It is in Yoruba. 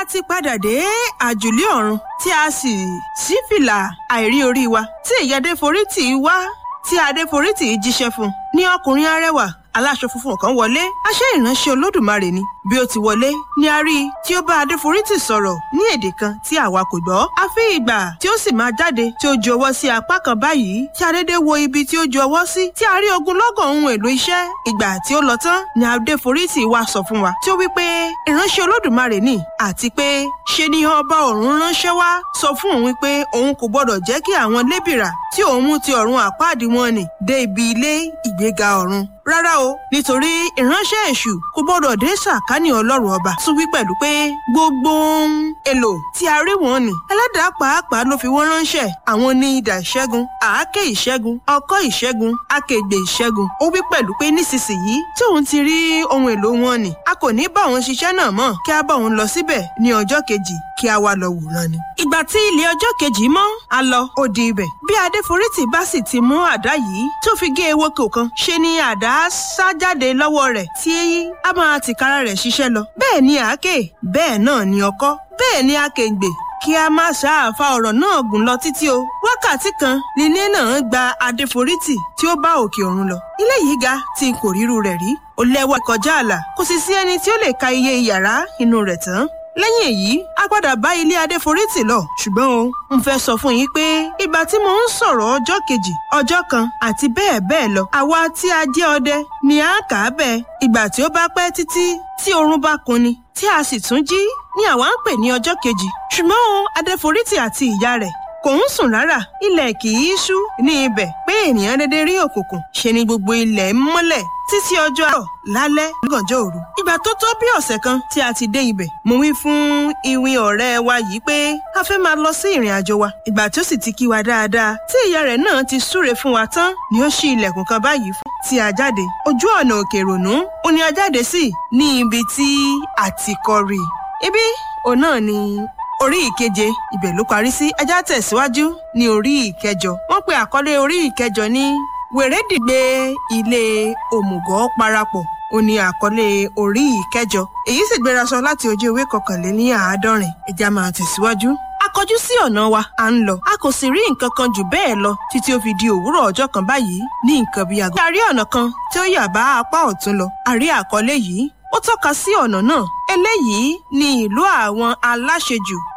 ti padà dé àjùlé ọ̀run tí a sì sí fìlà àìrí orí wa tí ìyá adéforítì wá tí adéforítì jíṣẹ́ fún un ní ọkùnrin arẹwà aláṣọ funfun kan wọlé aṣẹ́ ìránṣẹ́ olódùmarè ni bí ó ti wọlé ni a rí i tí ó bá adéforítì sọ̀rọ̀ ní èdè kan tí àwa kò gbọ́ àfi ìgbà tí ó sì máa jáde tí ó ju ọwọ́ sí apá kan báyìí tí adédé wo ibi tí ó ju ọwọ́ sí tí a rí ogunlọ́gọ̀ ohun èlò iṣẹ́ ìgbà tí ó lọ tán ni adéforítì wá sọ fún wa tí ó wí pé ìránṣẹ́ olódùmarè ni àti pé ṣe ni ọba ọ̀run ránṣẹ́ wá sọ fún òun wípé òun kò gbọ́dọ̀ jẹ́ kí àwọn lébìrà tí òun mú ti ọ̀run àpáàdì wọn nì dé ibi ilé ìgbéga ọ̀run rárá o nítorí ìránṣẹ́ èṣù kò gbọ́dọ̀ dé sàkání ọlọ́run ọba tún wí pẹ̀lú pé gbogbo ohun èlò tí a rí wọn nì ẹlẹ́dàá pàápàá ló fi wọ́n ránṣẹ́ àwọn ní idà ìṣẹ́gun àáké ìṣẹ́gun ọkọ́ ìṣẹ́gun akègbè ìṣẹ́gun ó wí pẹ̀lú pé nísinsìnyí tí òun ti rí ohun èlò wọn nì a kò ní bá òun ṣiṣẹ́ náà mọ́ kí a bá òun lọ síbẹ̀ ní ọjọ́ kejì kí a wá lọ wòran ni. ìgbà tí ilé ọjọ́ kejì mọ́ a lọ ó di ibẹ̀ bí adéforítì bá sì ti mú àdá yìí tó fi gé ewéko kan ṣe ni àdá sá jáde lọ́wọ́ rẹ̀ tí a máa tìkára rẹ̀ ṣiṣẹ́ lọ bẹ́ẹ̀ ni àáké bẹ́ẹ̀ náà ni ọkọ́ bẹ́ẹ̀ ni akèǹgbè kí a má ṣàáfà ọ̀rọ̀ náà gùn lọ títí o wákàtí kan nílé náà gba adéforítì tí ó bá òkè ọ̀run lọ ilé yìí ga tí n kò ríru rẹ̀ rí ó lẹ́wà kọjá àlà kò sì sí ẹni tí ó lè ka iye yàrá inú rẹ̀ tán lẹ́yìn èyí a padà bá ilé adéforítì lọ ṣùgbọ́n o n fẹ́ sọ fún yín pé ìgbà tí mo ń sọ̀rọ̀ ọjọ́ kejì ọjọ́ kan àti bẹ́ẹ̀ bẹ́ẹ̀ lọ àwa tí a jẹ́ ọdẹ ni à ń kà á bẹ́ẹ̀ ìgbà tí ó bá pẹ́ títí tí oorun bá kunni tí a sì tún jí ni àwa ń pè ní ọjọ́ kejì ṣùgbọ́n o adéforítì àti ìyá rẹ̀ kò ń sùn rárá ilẹ̀ kì í ṣú ní ibẹ̀ pé ènìyàn dédé rí òkùnkùn ṣe ni gbogbo ilẹ̀ ń mọ́lẹ̀ títí ọjọ́ àárọ̀ lálẹ́ lọ́gànjọ́ òru. ìgbà tó tó bí ọ̀sẹ̀ kan tí a ti dé ibẹ̀ mo wí fún iwin ọ̀rẹ́ wa yìí pé a fẹ́ máa lọ sí ìrìn àjò wa. ìgbà tí ó sì ti kí wa dáadáa tí ìyá rẹ̀ náà ti súre fún wa tán ni ó ṣí ilẹ̀kùn kan báyìí fún tí a jáde. ojú ọ̀nà òkè ìrònú ó ní a jáde sí ní ibi tí a ti kọ́ rí. ibi òun náà ni orí ìkeje ibẹ̀ ló parí sí ajá tẹ̀síwájú ní orí ìkẹjọ wọ́n pe àkọlé orí ìkẹjọ ní wèrèdìgbé ilé òmùgọ̀ parapọ̀ ó ní àkọlé orí ìkẹjọ èyí sì gbéra sọ láti ojú ewé kọkànléní àádọ́rin ẹja máa tẹ̀síwájú. a kọjú sí ọ̀nà wa à ń lọ a kò sì rí nǹkan kan jù bẹ́ẹ̀ lọ títí ó fi di òwúrọ̀ ọjọ́ kan báyìí ní nǹkan bíi aago. a rí ọ̀nà kan tí ó yà bá apá ọ̀tún lọ a rí àkọlé yìí ó tọ́ka sí ọ̀nà náà eléyìí ni ìlú àwọn aláṣejù